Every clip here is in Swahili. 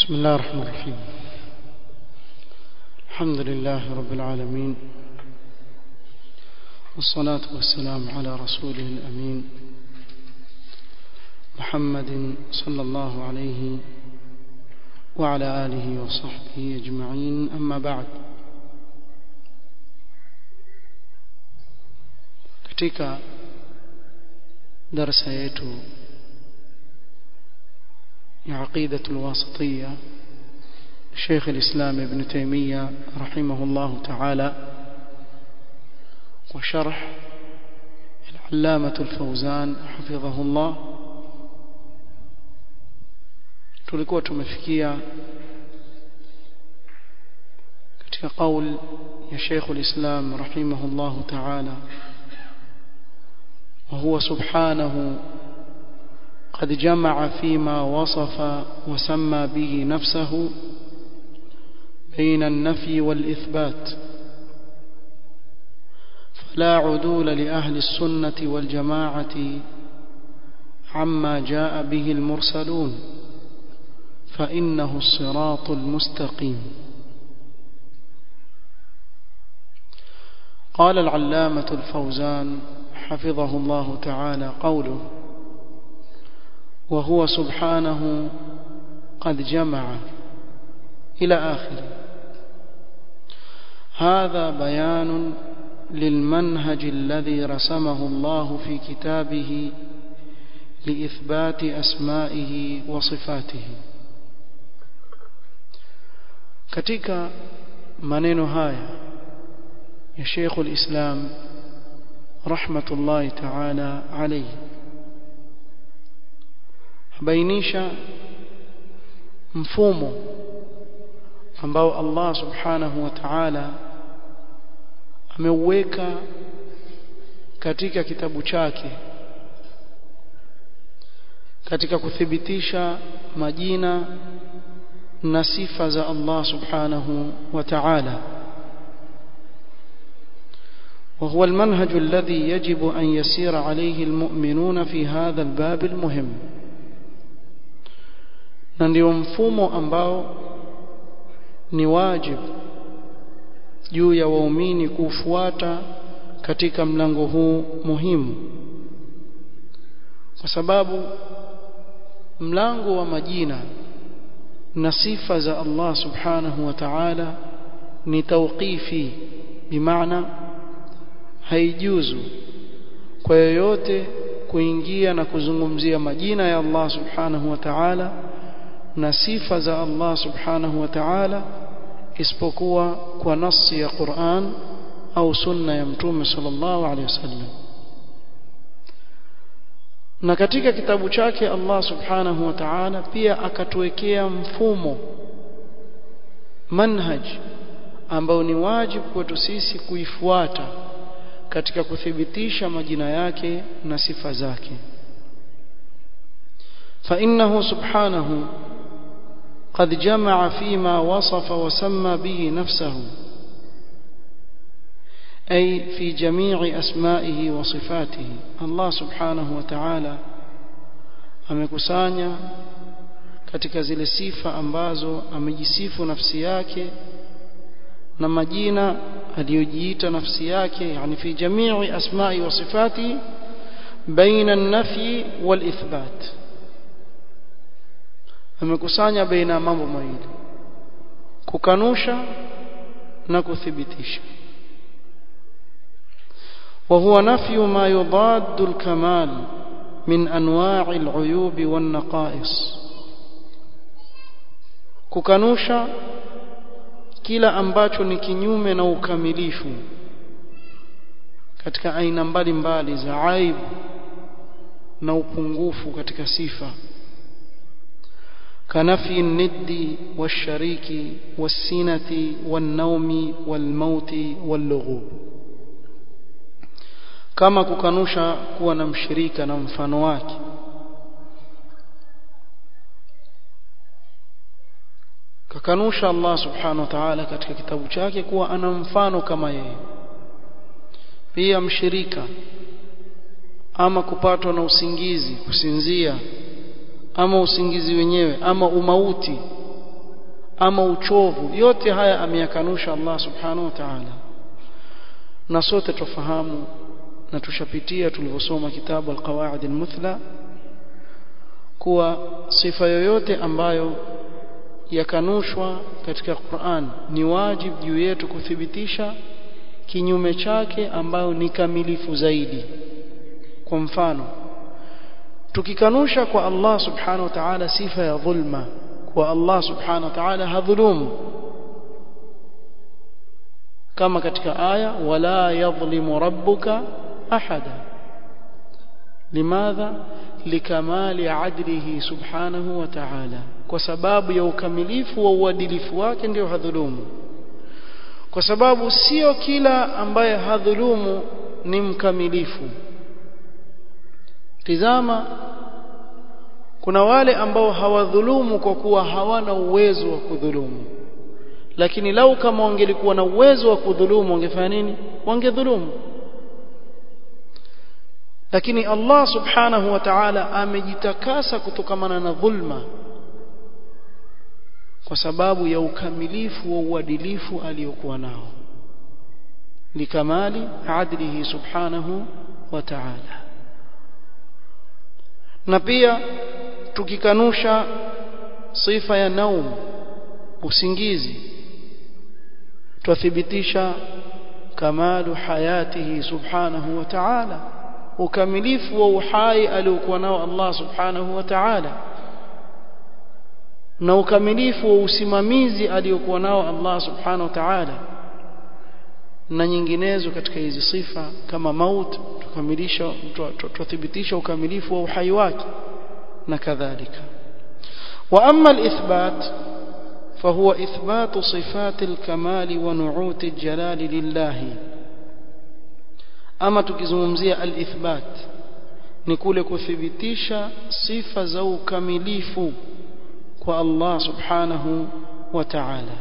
بسم الله الرحمن الرحيم الحمد لله رب العالمين والصلاة والسلام على رسوله الأمين محمد صلى الله عليه وعلى آله وصحبه أجمعين أما بعد katika darasa yetu ya aqidatu alwasitiyya Sheikh al-Islam Ibn Taymiyyah rahimahullah ta'ala wa sharh al-Allamah al-Fawzan hafidhahullah tulikuwa tumefikia katika qaul ya Sheikh al-Islam rahimahullah ta'ala وهو سبحانه قد جمع فيما وصف وسمى به نفسه بين النفي والإثبات فلا عدول لأهل السنة والجماعة عما جاء به المرسلون فإنه الصراط المستقيم قال العلامة الفوزان حفظه الله تعالى قوله وهو سبحانه قد جمع إلى آخره هذا بيان للمنهج الذي رسمه الله في كتابه لإثبات أسمائه وصفاته katika maneno haya ya Sheikhul Islam rahmatullahi ta'ala alayhi bainisha mfumo ambao Allah subhanahu wa ta'ala ameuweka katika kitabu chake katika kuthibitisha majina na sifa za Allah subhanahu wa ta'ala وهو المنهج الذي يجب أن يسير عليه المؤمنون في هذا الباب المهم na ndio mfumo ambao ni wajibu juu ya waumini kufuata katika mlango huu muhimu kwa sababu mlango wa majina na sifa za Allah subhanahu wa ta'ala ni tawqifi bimaana haijuzu kwa yoyote kuingia na kuzungumzia majina ya Allah subhanahu wa ta'ala na sifa za Allah subhanahu wa ta'ala isipokuwa kwa nasi ya Qur'an au sunna ya mtume sallallahu alaihi wasallam na katika kitabu chake Allah subhanahu wa ta'ala pia akatuwekea mfumo manhaj ambao ni wajibu kwetu sisi kuifuata katika kuthibitisha majina yake na sifa zake فإنه سبحانه قد جمع فيما وصف وسمى به نفسه أي في جميع أسمائه وصفاته الله سبحانه وتعالى amekusanya katika zile sifa ambazo amejisifu nafsi yake na majina aliyojiita nafsi yake yani fi jamii asma'i wa sifati baina an-nafyi wal-ithbat amekusanya baina ya mambo mawili kukanusha na kuthibitisha وهو نفي ما يضاد الكمال من انواع العيوب والنقائص kukanusha kila ambacho ni kinyume na ukamilifu katika aina mbalimbali za aibu na upungufu katika sifa كنفي الند والشريك والسنة والنوم والموت واللغوب كما kukanusha kuwa na mshirika na mfano wake kakanusha Allah subhanahu wa ta'ala katika kitabu chake kuwa ana mfano kama yeye pia mshirika ama kupatwa na usingizi kusinzia ama usingizi wenyewe ama umauti ama uchovu yote haya ameyakanusha Allah subhanahu wa ta'ala na sote tufahamu na tushapitia tulivyosoma kitabu al-qawaid al-muthla kuwa sifa yoyote ambayo yakanushwa katika Qur'an ni wajibu juu yetu kuthibitisha kinyume chake ambayo ni kamilifu zaidi kwa mfano tukikanusha kwa Allah subhanahu wa ta'ala sifa ya dhulma kwa Allah subhanahu wa ta'ala hadhulumu kama katika aya wala yadhlimu rabbuka ahada limadha likamali adlihi subhanahu wa ta'ala kwa sababu ya ukamilifu wa uadilifu wake ndio hadhulumu kwa sababu sio kila ambaye hadhulumu ni mkamilifu tizama kuna wale ambao hawadhulumu kwa kuwa hawana uwezo wa kudhulumu lakini lau kama wangelikuwa na uwezo wa kudhulumu wangefanya nini wangedhulumu lakini Allah subhanahu wa ta'ala amejitakasa kutokamana na dhulma kwa sababu ya ukamilifu wa uadilifu aliyokuwa nao likamali adlihi subhanahu wa ta'ala na pia tukikanusha sifa ya naum usingizi twathibitisha kamalu hayatihi subhanahu wa ta'ala ukamilifu wa uhai aliokuwa nao Allah subhanahu wa ta'ala na ukamilifu wa usimamizi aliokuwa nao Allah subhanahu wa ta'ala na nyinginezo katika hizi sifa kama maut tukamilisha tuthibitisha ukamilifu wa uhai wake na kadhalika wa amma al-ithbat فهو إثبات صفات الكمال ونعوت الجلال لله ama tukizungumzia al-ithbat ni kule kuthibitisha sifa za ukamilifu kwa Allah subhanahu wa ta'ala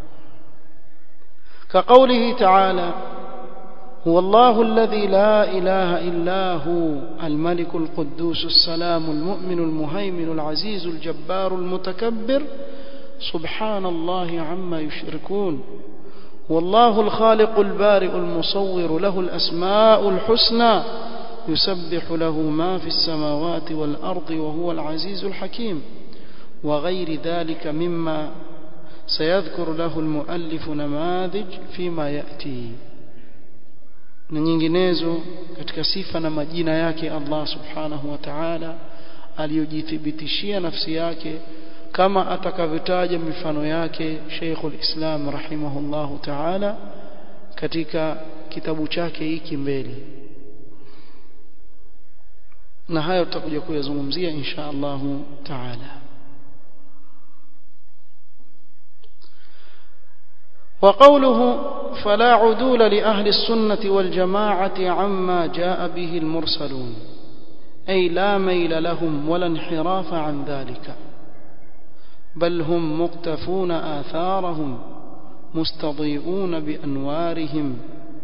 كقوله تعالى هو الله الذي لا إله إلا هو الملك القدوس السلام المؤمن المهيمن العزيز الجبار المتكبر سبحان الله عما يشركون والله الخالق البارئ المصور له الأسماء الحسنى يسبح له ما في السماوات والأرض وهو العزيز الحكيم وغير ذلك مما سيذكر له المؤلف نماذج فيما يأتي na nyinginezo katika sifa na majina yake Allah subhanahu wa ta'ala aliyojithibitishia nafsi yake kama atakavyotaja mifano yake Sheikhul Islam rahimahullahu ta'ala katika kitabu chake hiki mbele na hayo tutakuja kuyazungumzia insha Allah ta'ala وقوله فلا عدول لأهل السنة والجماعة عما جاء به المرسلون أي لا ميل لهم ولا انحراف عن ذلك بل هم مقتفون آثارهم مستضيئون بأنوارهم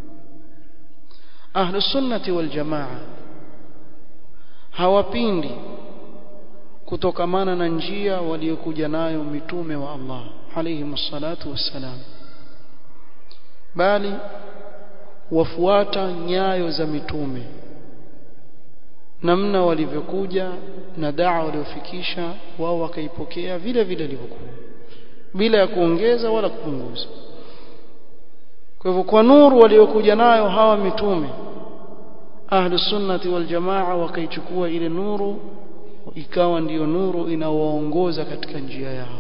أهل السنة والجماعة hawapindi kutokamana na njia waliokuja nayo mitume wa Allah alayhi wassalatu wassalam bali wafuata nyayo za mitume namna walivyokuja na daa waliofikisha wao wakaipokea vile vile ilivyokuwa bila ya kuongeza wala kupunguza kwa hivyo kwa nuru waliokuja nayo hawa mitume ahlu sunnati wal jamaa wakaichukua ile nuru ikawa ndiyo nuru inawaongoza katika njia yao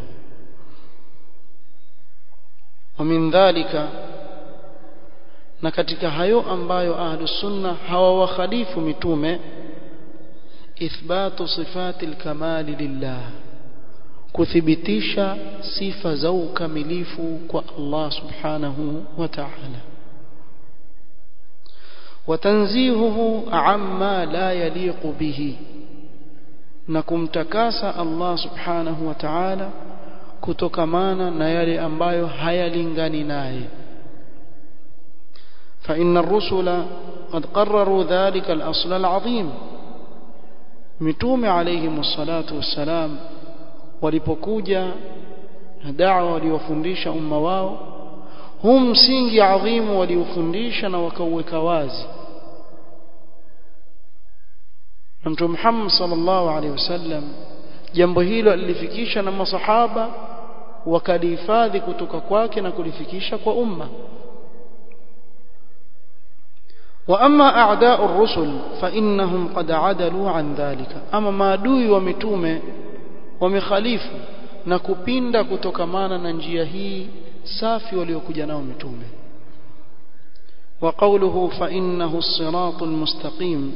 ومن dhalika na katika hayo ambayo ahlu sunna hawawakhalifu mitume ithbatu sifati alkamali lillah kuthibitisha sifa za ukamilifu kwa Allah subhanahu wa ta'ala وتنزيهه عما لا يليق به na kumtakasa Allah subhanahu wa ta'ala kutokamana na yale ambayo hayalingani naye فإن الرسل قد قرروا ذلك الأصل العظيم متوم عليهم الصلاة والسلام walipokuja na da'wa waliofundisha umma wao huu msingi adhimu waliofundisha na wakauweka wazi na Mtume Muhammad sallallahu alaihi wasallam jambo hilo alilifikisha na masahaba wakalihifadhi kutoka kwake na kulifikisha kwa umma واما اعداء الرسل فانهم قد عدلوا عن ذلك اما maadui wa mitume wamekhalifu na kupinda kutokamana na njia hii safi waliokuja nao mitume وقوله فانه الصراط المستقيم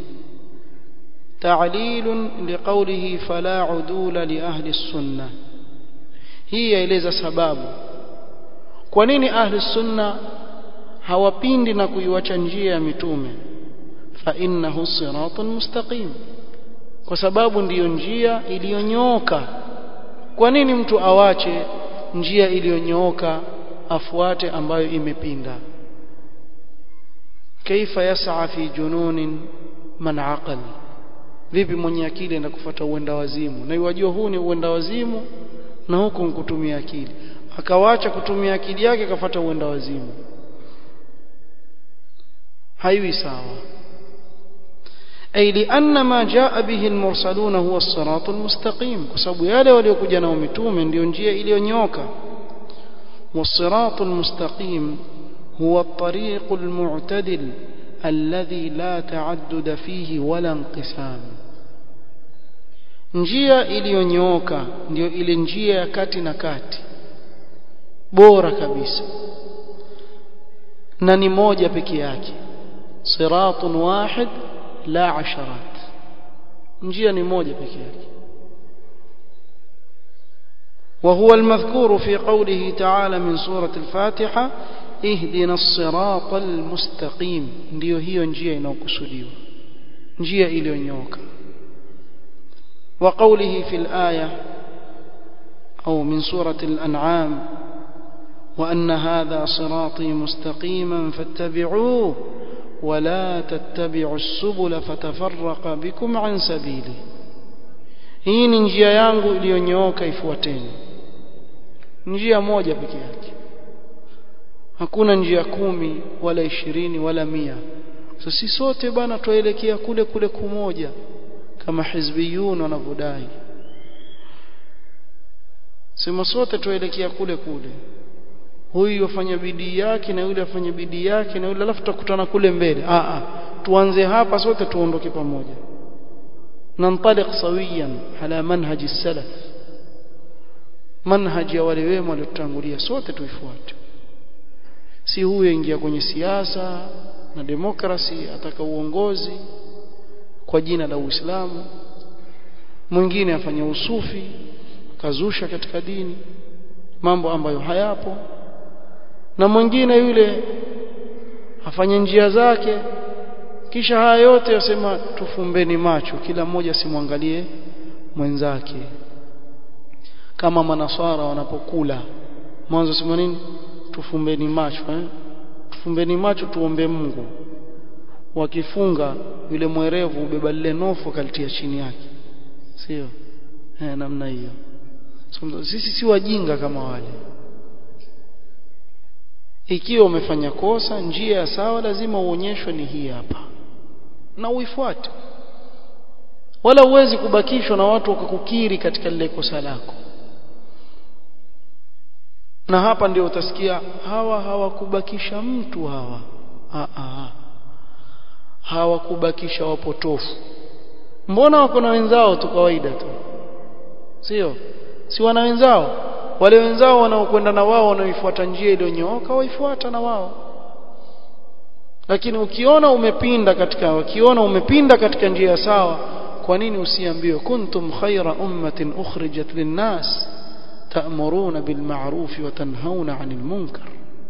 تعليل لقوله فلا عدول لاهل السنه hii yaeleza sababu kwa nini ahli sunna hawapindi na kuiwacha njia ya mitume fa innahu siratun mustaqim kwa sababu ndiyo njia iliyonyooka kwa nini mtu awache njia iliyonyooka afuate ambayo imepinda kaifa yas'a fi jununin man aqal vipi mwenye akili enda kufuata uenda wazimu na iwajua huu ni uenda wazimu na huku kutumia akili akawacha kutumia akili yake akafuata uenda wazimu haiwi sawa ay lianna ma jaa bihi almursalun huwa as-sirat almustaqim kwa sababu yale waliokuja nao mitume ndio njia iliyonyoka was-sirat almustaqim huwa at-tariq almu'tadil alladhi la ta'addud fihi wala inqisam njia iliyonyooka ndio ile njia ya kati na kati bora kabisa na ni moja peke yake siratun wahid la asharat njia ni moja peke yake وهو المذكور في قوله تعالى من سورة الفاتحة اهدنا الصراط المستقيم ndio hiyo njia inayokusudiwa njia iliyonyooka وقوله في الآية أو من سورة الأنعام وأن هذا صراطي مستقيما فاتبعوه ولا تتبعوا السبل فتفرق بكم عن سبيله hii ni njia yangu iliyonyooka ifuateni njia moja peke yake hakuna njia kumi wala ishirini wala mia so si sote bana tuelekea kule kule kumoja kama hizbiyun wanavyodai sema sote tuelekea kule kule huyu afanya bidii yake na yule afanya bidii yake na yule alafu tutakutana kule mbele a a tuanze hapa sote tuondoke pamoja nantaliq sawiyan ala manhaji salaf manhaji ya wale wema waliotangulia sote tuifuate si huyo ingia kwenye siasa na demokrasi ataka uongozi kwa jina la Uislamu mwingine afanya usufi kazusha katika dini mambo ambayo hayapo na mwingine yule afanye njia zake kisha haya yote yasema tufumbeni macho kila mmoja simwangalie mwenzake kama manaswara wanapokula mwanzo sema nini tufumbeni macho eh? tufumbeni macho tuombe Mungu wakifunga yule mwerevu ubeba lile nofu akalitia chini yake sio eh namna hiyo so, sisi si wajinga kama wale ikiwa umefanya kosa njia ya sawa lazima uonyeshwe ni hii hapa na uifuate wala uwezi kubakishwa na watu wakakukiri katika lile kosa lako na hapa ndio utasikia hawa hawakubakisha mtu hawa a a hawakubakisha wapotofu mbona wako na wenzao tu kawaida tu sio si wana wenzao wale wenzao wanaokwenda na wao wanaoifuata njia iliyonyooka waifuata na wao lakini ukiona umepinda katika ukiona umepinda katika njia sawa kwa nini usiambiwe kuntum khayra ummatin ukhrijat linnas ta'muruna bil ma'ruf wa tanhauna 'anil munkar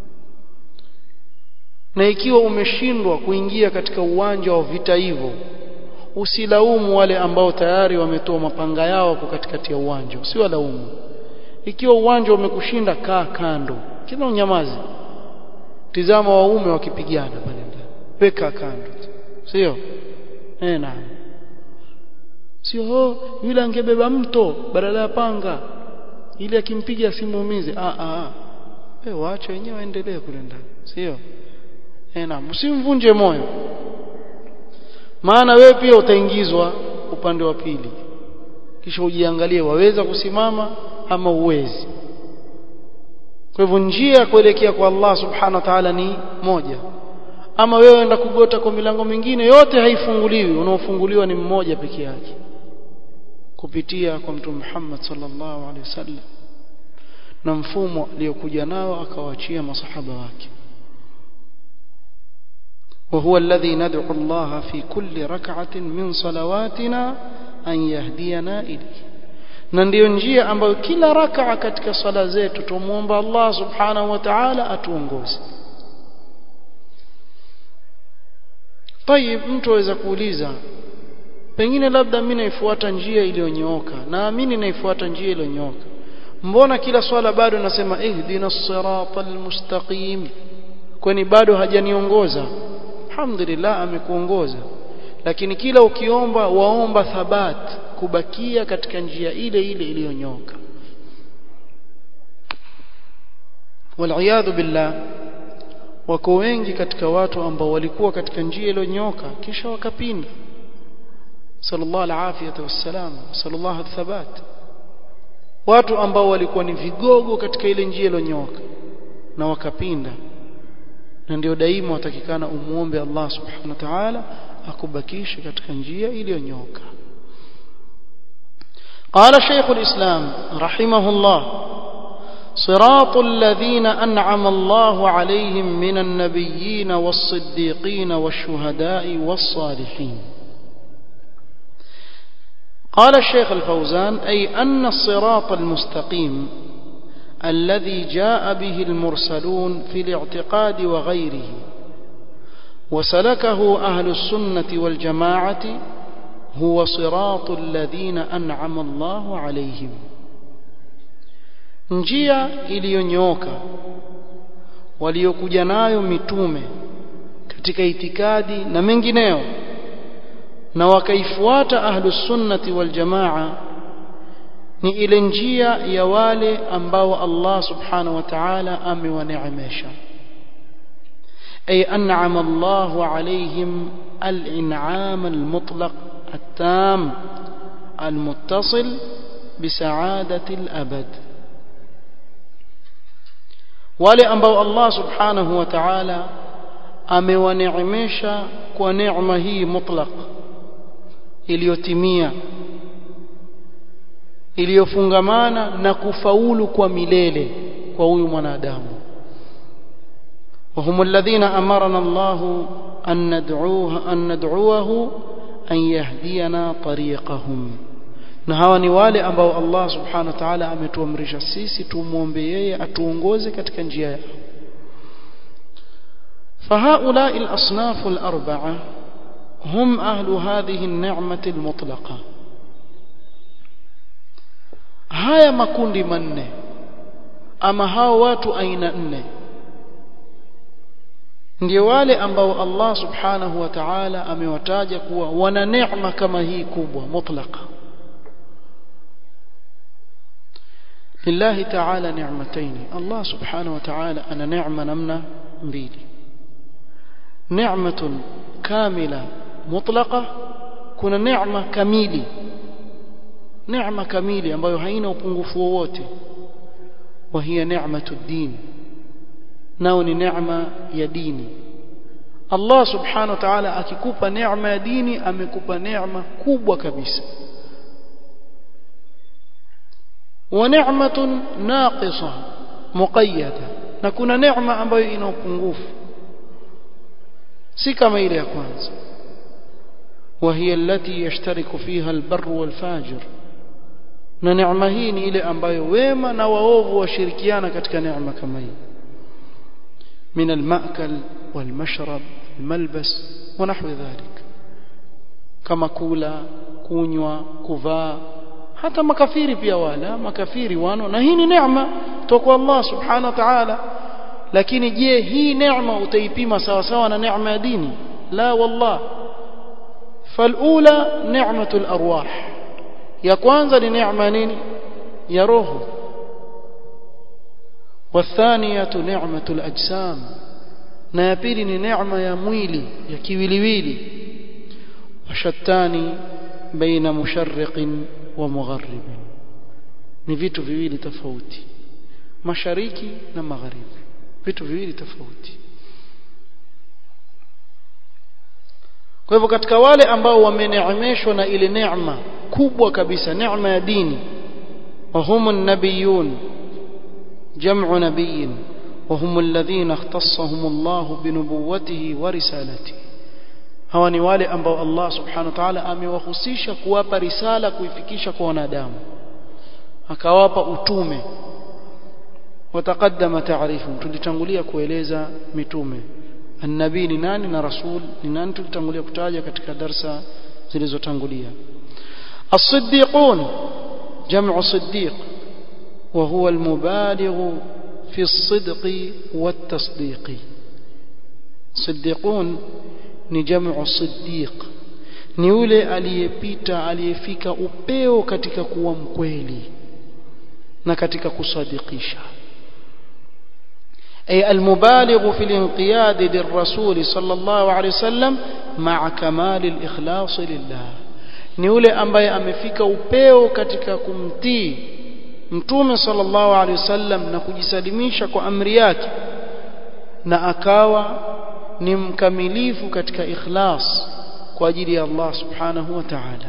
na ikiwa umeshindwa kuingia katika uwanja wa vita hivyo usilaumu wale ambao tayari wametoa mapanga yao kwa katikati ya uwanja usiwalaumu ikiwa uwanja umekushinda kaa kando kila unyamazi tizama waume wakipigana pale ndani weka kando sio eh naam sio yule angebeba mto badala ya panga ili akimpiga asimuumize ah ah eh waache wenyewe waendelee kule ndani sio eh na msimvunje moyo maana wewe pia utaingizwa upande wa pili kisha ujiangalie waweza kusimama ama uwezi kwa hivyo njia ya kuelekea kwa Allah subhanahu wa ta'ala ni moja ama wewe enda kugota kwa milango mingine yote haifunguliwi unaofunguliwa ni mmoja peke yake kupitia kwa mtume Muhammad sallallahu alaihi wasallam na mfumo aliyokuja nao akawaachia masahaba wake وهو الذي ندعو الله في كل ركعة من صلواتنا أن يهدينا إليه na ndiyo njia ambayo kila rakaa katika sala zetu tumuomba Allah subhanahu wa ta'ala atuongoze Tayib mtu aweza kuuliza pengine labda mimi naifuata njia iliyonyooka naamini naifuata njia iliyonyooka mbona kila swala bado nasema ihdina siratal mustaqim kwani bado hajaniongoza alhamdulillah amekuongoza lakini kila ukiomba waomba thabat kubakia katika njia ile ile iliyonyoka waliyadhu billah wako wengi katika watu ambao walikuwa katika njia iliyonyoka kisha wakapinda sallallahu alafiyata wassalam sallallahu thabat watu ambao walikuwa ni vigogo katika ile njia iliyonyoka na wakapinda na ndio daima watakikana umuombe Allah subhanahu wa ta'ala akubakishe katika njia iliyonyoka قال شيخ الإسلام رحمه الله صراط الذين أنعم الله عليهم من النبيين والصديقين والشهداء والصالحين قال الشيخ الفوزان أي أن الصراط المستقيم الذي جاء به المرسلون في الاعتقاد وغيره وسلكه أهل السنة والجماعة هو صراط الذين أنعم الله عليهم njia iliyonyoka waliokuja nayo mitume katika itikadi na mengineo na wakaifuata ahlus sunnati wal jamaa ni ile njia ya wale ambao Allah subhanahu wa ta'ala amewaneemesha ay an'ama Allahu alayhim al-in'am al-mutlaq التام المتصل بسعادة الأبد wale ambao Allah subhanahu wa ta'ala amewaneemesha kwa neema hii mutlaq iliyotimia iliyofungamana na kufaulu kwa milele kwa huyu mwanadamu وهم الذين أمرنا الله أن ندعوه أن ندعوه أن يهدينا طريقهم na hawa ni wale ambao Allah subhanahu wa ta'ala ametuamrisha sisi tumuombe yeye atuongoze katika njia yao فهؤلاء الأصناف الأربعة هم أهل هذه النعمة المطلقة haya makundi manne ama hao watu aina nne ndio wale ambao Allah subhanahu wa ta'ala amewataja kuwa wana neema kama hii kubwa mutlaqa lillahi ta'ala ni'matayn Allah subhanahu wa ta'ala ana neema namna mbili ni'matun kamila mutlaqa kuna neema kamili neema kamili ambayo haina upungufu wowote wa hiya ni'matud din nao ni neema ya dini Allah subhanahu wa ta'ala akikupa neema ya dini amekupa neema kubwa kabisa wa ni'matun naqisa muqayyada na kuna neema ambayo ina upungufu si kama ile ya kwanza وهي التي يشترك فيها البر والفاجر na neema hii ni ile ambayo wema na waovu washirikiana katika neema kama hii من المأكل والمشرب الملبس ونحو ذلك كما كولا كونيوا كوفا hata makafiri pia wala makafiri wano na hii ni neema toka Allah subhanahu wa ta'ala lakini je hii neema utaipima sawa sawa na neema ya dini la wallah falula ni'matul arwah ya kwanza ni neema nini ya roho والثانية نعمة الأجسام na ya pili ni neema ya mwili ya kiwiliwili washatani baina musharriqin wa mugharribin ni vitu viwili tofauti mashariki na magharibi vitu viwili tofauti kwa hivyo katika wale ambao wameneemeshwa na ile neema kubwa kabisa neema ya dini وهم النبيون جمع نبي وهم الذين اختصهم الله بنبوته ورسالته hawa ni wale ambao Allah subhanahu wa ta'ala amewahusisha kuwapa risala kuifikisha kwa wanadamu akawapa utume wataqaddama taarifu tulitangulia kueleza mitume annabii ni nani na rasul ni nani tulitangulia kutaja katika darsa zilizotangulia as-siddiqun jam'u siddiq wa huwa al-mubaligh fi as-sidq wat-tasdiq siddiqun ni jam'u siddiq ni yule aliyepita aliyefika upeo katika kuwa mkweli na katika kusadikisha أي المبالغ في الانقياد للرسول صلى الله عليه وسلم مع كمال الإخلاص لله ni yule ambaye amefika upeo katika kumtii mtume sallallahu alaihi wasallam na kujisalimisha kwa amri yake na akawa ni mkamilifu katika ikhlas kwa ajili ya Allah subhanahu wa ta'ala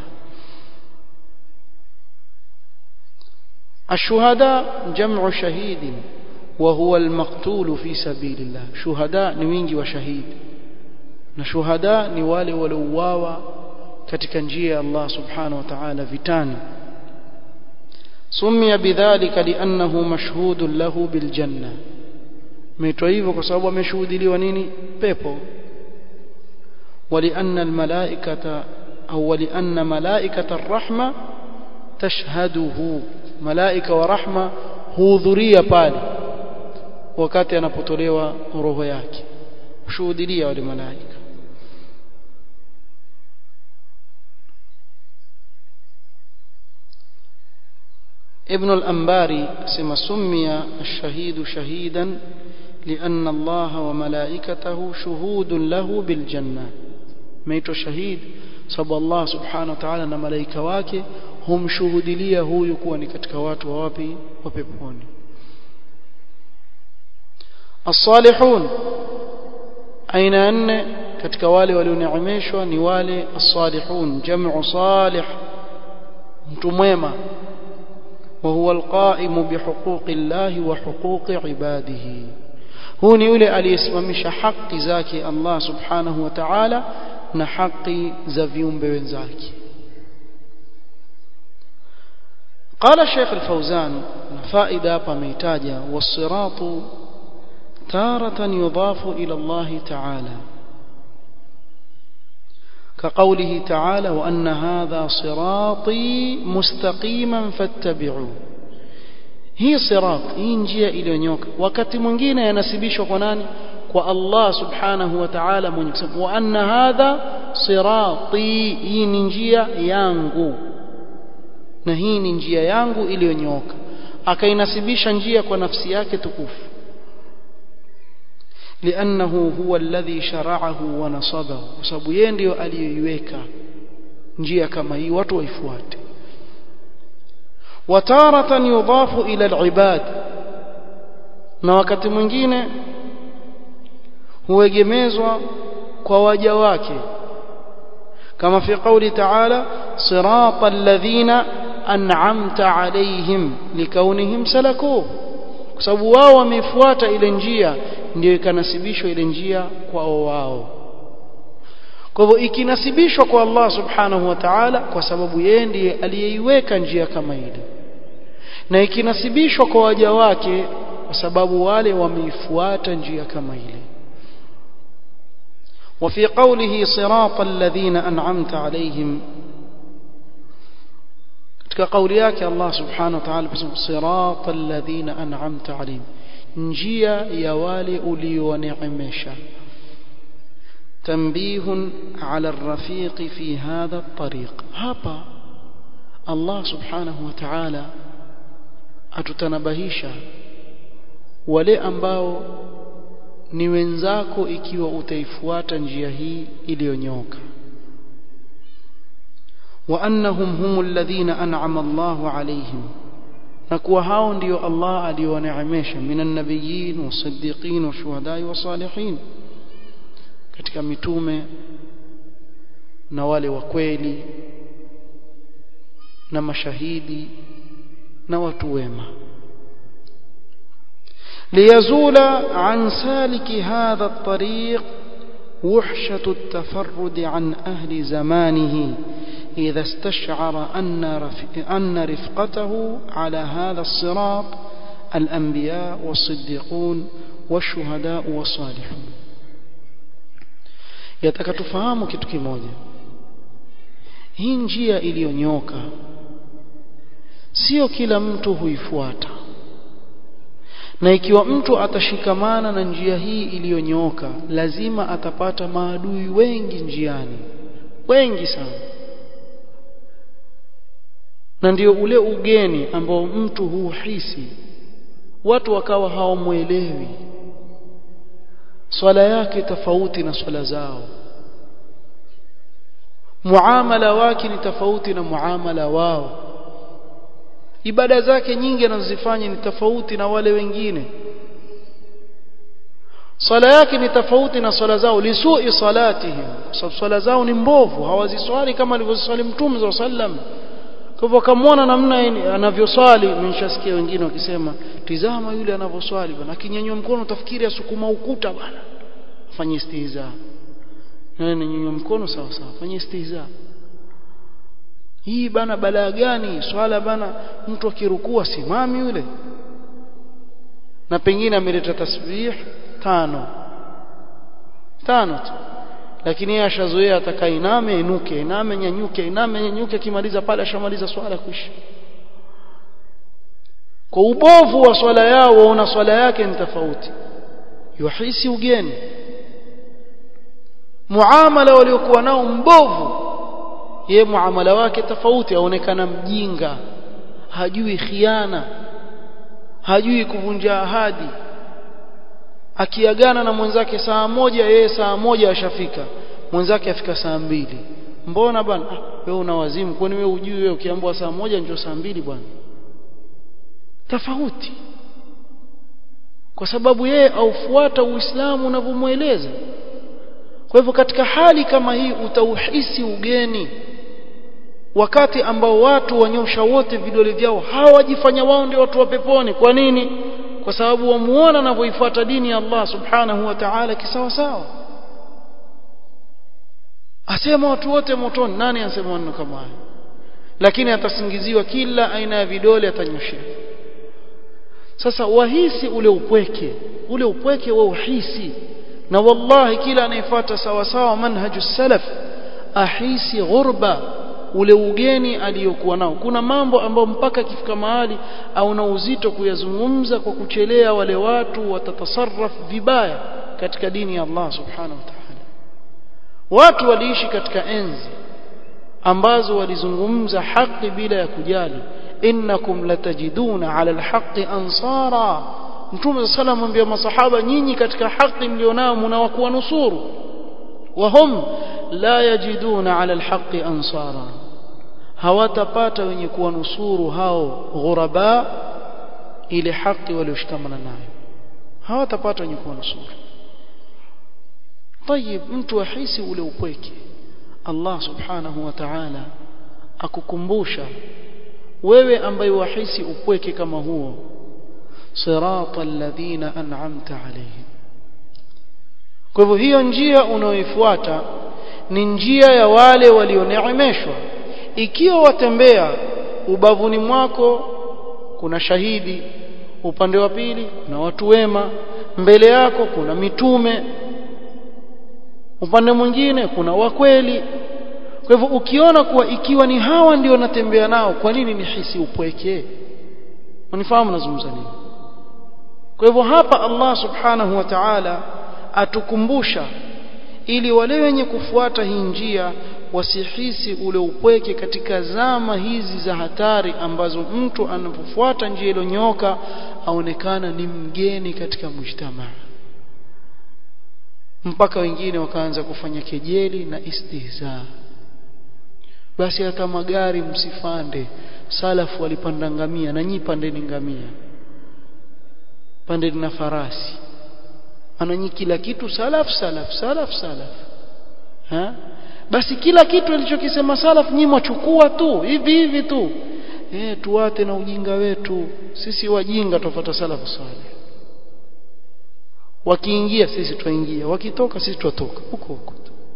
الشهداء جمع شهيد وهو المقتول في سبيل الله شهداء ni wingi wa shahidi na shuhada ni wale waliouawa katika njia ya Allah subhanahu wa ta'ala vitani sumia bidhalika li'annahu mashhudun lahu biljanna meitwa hivyo kwa sababu ameshuhudiliwa nini pepo ولأن الملائكة أو ولأن ملائكة الرحمة تشهده ملائكة ورحمة hudhuria pale wakati anapotolewa roho yake kushuhudia wale malaika ابن الأنباري سما سمي الشهيد شهيدا لأن الله وملائكته شهود له بالجنة ميت شهيد صب الله سبحانه وتعالى na malaika wake humshuhudilia huyu kuwa ni katika watu wa wapi wa peponi الصالحون aina nne katika wale walioneemeshwa ni wale as-salihun jam'u salih mtu mwema وهو القائم بحقوق الله وحقوق عباده هو ni yule aliyesimamisha haki zake Allah subhanahu wa ta'ala na haki za viumbe wenzake قال الشيخ الفوزان فائدة hapa ameitaja والصراط تارة يضاف إلى الله تعالى كقوله تعالى وأن هذا صراطي مستقيما فاتبعوه hii sirat hii njia iliyonyoka wakati mwingine yanasibishwa kwa nani kwa Allah subhanahu wa ta'ala mwenye kusema wa anna hadha sirati hii ni njia yangu na hii ni njia yangu iliyonyoka akainasibisha njia kwa nafsi yake tukufu لأنه هو الذي شرعه ونصبه sababu yeye ndio aliyoiweka njia kama hii watu waifuate وتارة يضاف إلى العباد na wakati mwingine huegemezwa kwa waja wake kama fi qawli ta'ala sirata alladhina an'amta alayhim likaunihim salakuhu kwa sababu wao wamefuata ile njia ndio ikanasibishwa ile njia kwao wao kwa hivyo ikinasibishwa kwa Allah subhanahu wa ta'ala kwa sababu yeye ndiye aliyeiweka njia kama ile na ikinasibishwa kwa waja wake kwa sababu wale wameifuata njia kama ile وفي قوله صراط الذين أنعمت عليهم katika kauli yake Allah subhanahu wa ta'ala sirata alladhina an'amta alayhim njia ya wale ulioneemesha تنبيه على الرفيق في هذا الطريق hapa Allah subhanahu wa ta'ala atutanabahisha wale ambao ni wenzako ikiwa utaifuata njia hii iliyonyoka wa annahum humul ladhina an'ama Allahu alayhim na kuwa hao ndio Allah aliowaneemesha minan nabiyyin wasiddiqin washuhadai wasalihin katika mitume na wale wa kweli na mashahidi na watu wema ليزول عن سالك هذا الطريق وحشة التفرد عن أهل زمانه إذا استشعر أن, أن رفقته على هذا الصراط الأنبياء والصديقون والشهداء والصالحون يتكتفهم kitu kimoja hii njia iliyonyoka sio kila mtu huifuata na ikiwa mtu atashikamana na njia hii iliyonyooka lazima atapata maadui wengi njiani wengi sana na ndio ule ugeni ambao mtu huhisi watu wakawa hawamwelewi swala yake tofauti na swala zao muamala wake ni tofauti na muamala wao ibada zake nyingi anazozifanya ni tofauti na wale wengine swala yake ni tofauti na swala zao lisui salatihim kwa sababu swala zao ni mbovu hawaziswali kama alivyoswali mtume za sallam kwa hivyo akamwona namna anavyoswali nimeshasikia wengine wakisema tizama yule anavyoswali bwana akinyanyua mkono utafikiri asukuma ukuta bwana afanye istihza na nyanyua mkono sawa sawa afanye istihza hii bana balaa gani swala bana mtu akirukua simami yule na pengine ameleta tasbih tano tano tu lakini yeye ashazoea atakainame inuke iname nyanyuke iname nyanyuke akimaliza pale ashamaliza swala kuisha kwa ubovu wa swala yao waona swala yake ni tofauti yuhisi ugeni muamala waliokuwa nao mbovu ye muamala wake tofauti aonekana mjinga hajui khiana hajui kuvunja ahadi akiagana na mwenzake saa moja yeye saa moja ashafika mwenzake afika saa mbili mbona bwana ah, wewe una wazimu kwani wewe ujui wewe ukiambiwa saa moja ndio saa mbili bwana tofauti kwa sababu yeye aufuata uislamu unavyomweleza kwa hivyo katika hali kama hii utauhisi ugeni wakati ambao watu wanyosha wote vidole vyao hawajifanya wao ndio watu wa peponi kwa nini kwa sababu wamuona anavyoifuata dini ya Allah subhanahu wa ta'ala kisawa sawa asema watu wote motoni nani anasema maneno kama hayo lakini atasingiziwa kila aina ya vidole atanyoshea sasa wahisi ule upweke ule upweke wa uhisi na wallahi kila anayefuata sawa sawa manhaju salaf ahisi ghurba ule ugeni aliyokuwa nao kuna mambo ambayo mpaka kifika mahali au na uzito kuyazungumza kwa kuchelea wale watu watatasarraf vibaya katika dini ya Allah subhanahu wa ta'ala watu waliishi katika enzi ambazo walizungumza haki bila ya kujali innakum latajiduna ala alhaqi ansara mtume sallallahu alayhi wasallam masahaba nyinyi katika haki mlionao mnawakuwa nusuru wahum la yajiduna ala alhaqi ansara hawatapata wenye kuwa nusuru hao ghuraba ile haki walioshikamana nayo hawatapata wenye kuwa nusuru طيب mtu ahisi ule upweke Allah subhanahu wa ta'ala akukumbusha wewe ambaye wahisi upweke kama huo sirata alladhina an'amta alayhim kwa hivyo hiyo njia unaoifuata ni njia ya wale walioneemeshwa ikiwa watembea ubavuni mwako kuna shahidi upande wa pili kuna watu wema mbele yako kuna mitume upande mwingine kuna wakweli kwa hivyo ukiona kuwa ikiwa ni hawa ndio natembea nao kwa nini nihisi upweke unifahamu nazungumza nini kwa hivyo hapa Allah subhanahu wa ta'ala atukumbusha ili wale wenye kufuata hii njia wasihisi ule upweke katika zama hizi za hatari ambazo mtu anapofuata njia iliyonyoka aonekana ni mgeni katika mujtamaa mpaka wengine wakaanza kufanya kejeli na istihza basi hata magari msifande salafu walipanda ngamia na nyi pandeni ngamia pandeni na farasi ananyi kila kitu salaf salaf salaf salaf ha basi kila kitu alichokisema salaf nyinyi mwachukua tu hivi hivi tu eh tuate na ujinga wetu sisi wajinga tufuata salafu salih wakiingia sisi twaingia wakitoka sisi twatoka huko huko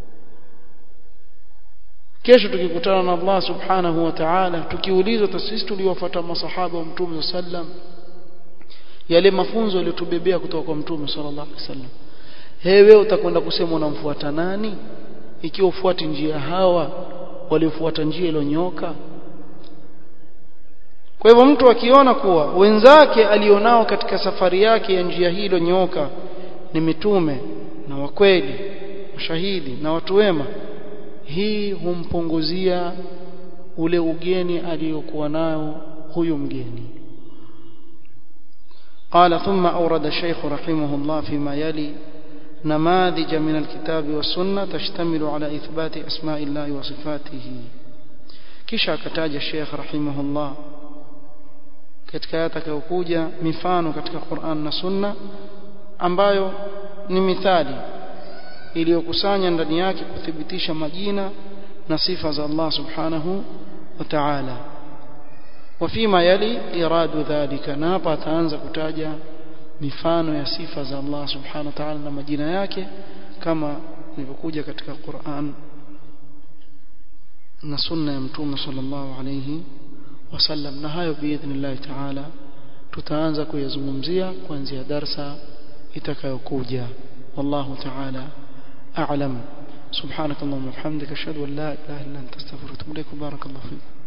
kesho tukikutana na Allah subhanahu wa ta'ala tukiulizwa sisi tuliwafuata masahaba wa mtume sallam yale mafunzo yaliyotubebea kutoka kwa mtume sallallahu alaihi wasallam hewe utakwenda kusema unamfuata nani ikiwa ufuati njia hawa waliofuata njia iliyonyoka kwa hivyo mtu akiona kuwa wenzake alionao katika safari yake ya njia hii iliyonyoka ni mitume na wakweli mashahidi na watu wema hii humpunguzia ule ugeni aliyokuwa nao huyu mgeni قال ثم أورد الشيخ رحمه الله فيما يلي نماذج من الكتاب والسنة تشتمل على إثبات أسماء الله وصفاته kisha akataja Sheikh rahimahullah katika yatakayokuja mifano katika Qur'an na Sunna ambayo ni mithali iliyokusanya ndani yake kuthibitisha majina na sifa za Allah subhanahu wa ta'ala وفيما يلي إراد ذلك نابا تانza kutaja mifano ya sifa za Allah subhanahu wa ta'ala na majina yake kama ilivyokuja katika Qur'an na sunna ya mtume sallallahu alayhi wasallam na hayo biidhnillah ta'ala tutaanza kuyazungumzia kuanzia darsa itakayokuja wallahu ta'ala a'lam سبحانك اللهم وبحمدك اشهد ان لا اله الا انت استغفرك واتوب اليك بارك الله فيك